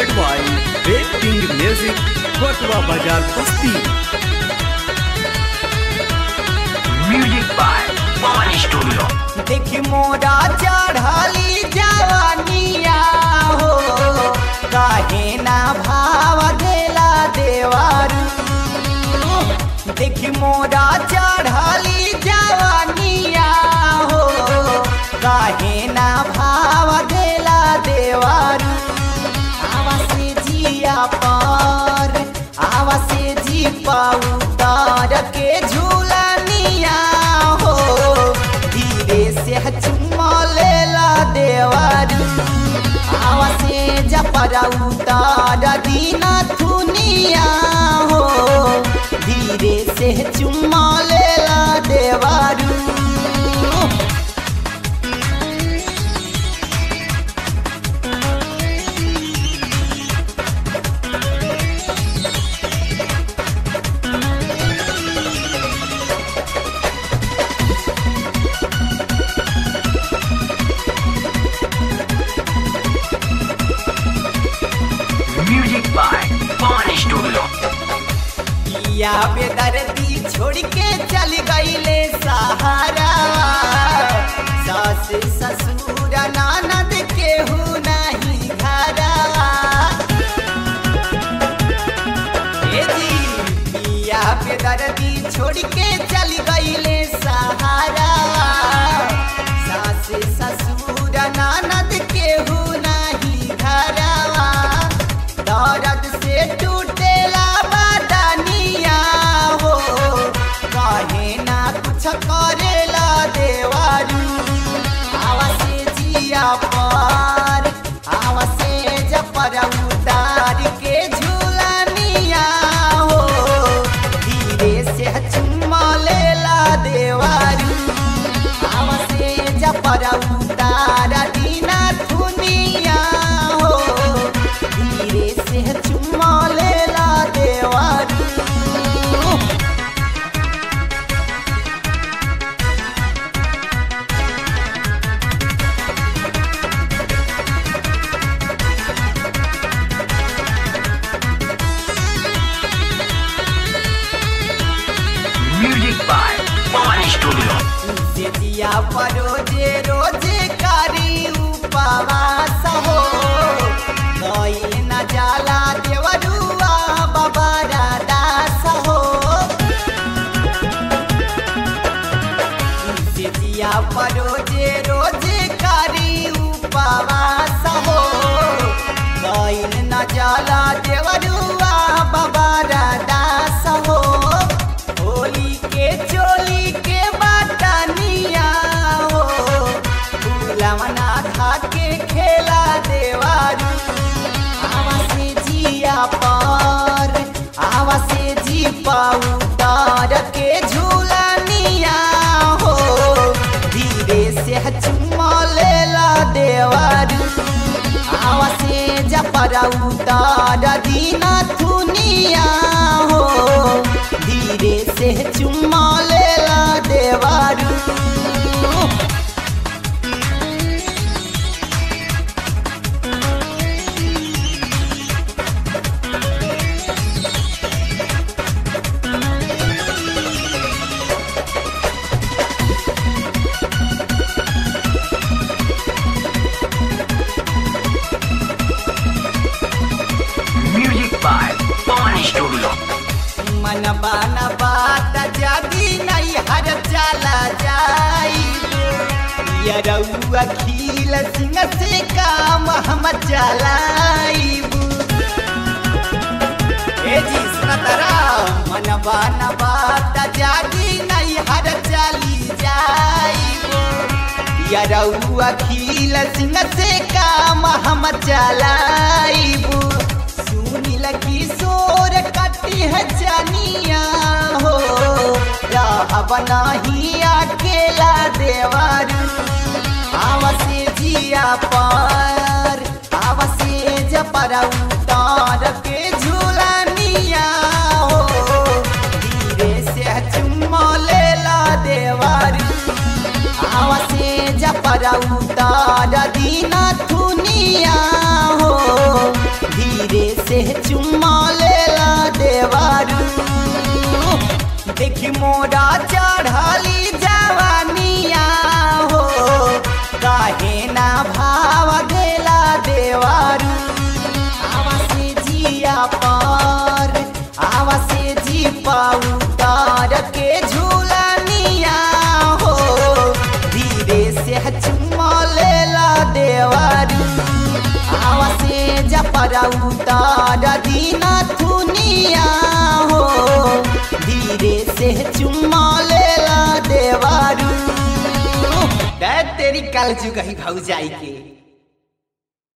by Red King Music, Kotwa Bajar Basti. Music by Pawan Studio. देखी मोरा चढ़ली जवानिया हो काहे ना भाव देला देवारू देखी मोरा चढ़ली जवानिया हो काहे ना भाव देला देवारू आवा से जिया पर आवा से जी पाऊ तार के झूलनिया हो धीरे से चुम्मा लेला देवारू आवा से जपरा उतार दीना थुनिया हो धीरे से चुम्मा लेला देवारू Music by Pawan Studio. या बेदर्दी छोड़ के चल गईले सहारा सास ससुर ननद केहू नहीं घरा ए जी या बेदर्दी छोड़ के चल गईले सहारा सास ससुर ननद केहू नहीं घरा दर्द से टूटेला बदनिया हो कहे ना कुछ करेला देवारू आवा से जिया पर आवा से जपर उतार के झूलनिया हो धीरे से चुम्मा लेला देवारू आवा से जपर उतार दीना थुनिया हो धीरे से चुम्मा लेला देवारू Music by Pawan Studio. Setia पर रोजे रोजे करी उपवास हो गईल न जाला देवरुआ बाबा दास हो सेतिया पर रोजे रोजे करी उपवास हो गईल न जाला देवरुआ बाबा दास हो होली के चोली के बाटनिया हो फूलवना खा के खेला देवारू आवा से जिया पर आवा से जी पाऊ तार के झूलनिया हो धीरे से चुम्मा लेला देवारू आवा से जपरा उतार दीना थुनिया हो धीरे से चुम्मा लेला देवारू Music by Pawan Studio. मन बान बात जागी नहीं हर चला जाई यरौआ खील सिंह से काम हम चलाईबू ए जी सुनतरा मन बान बात जागी नहीं हर चली जाईबू यरौआ खील सिंह से काम हम चलाईबू सुनील किशोर कटी है जनिया हो राह नहीं अकेला देवारू आवसे जिया पर आवसे जपरा उतार के झूलनिया हो धीरे से चुम्मा लेला देवारू आवसे जपरा उतार दीना थुनिया हो धीरे कि मोरा चढ़ली जवानिया हो काहे ना भाव देला देवारू आवा से जिया पर आवा से जी पाउतार के झूलनिया हो धीरे से चुम्मा लेला देवारू आवा से जपरा उतार दीना थुनिया हो धीरे से चुम्मा लेला देवारू दै तेरी कल चुकही भाऊ जाई के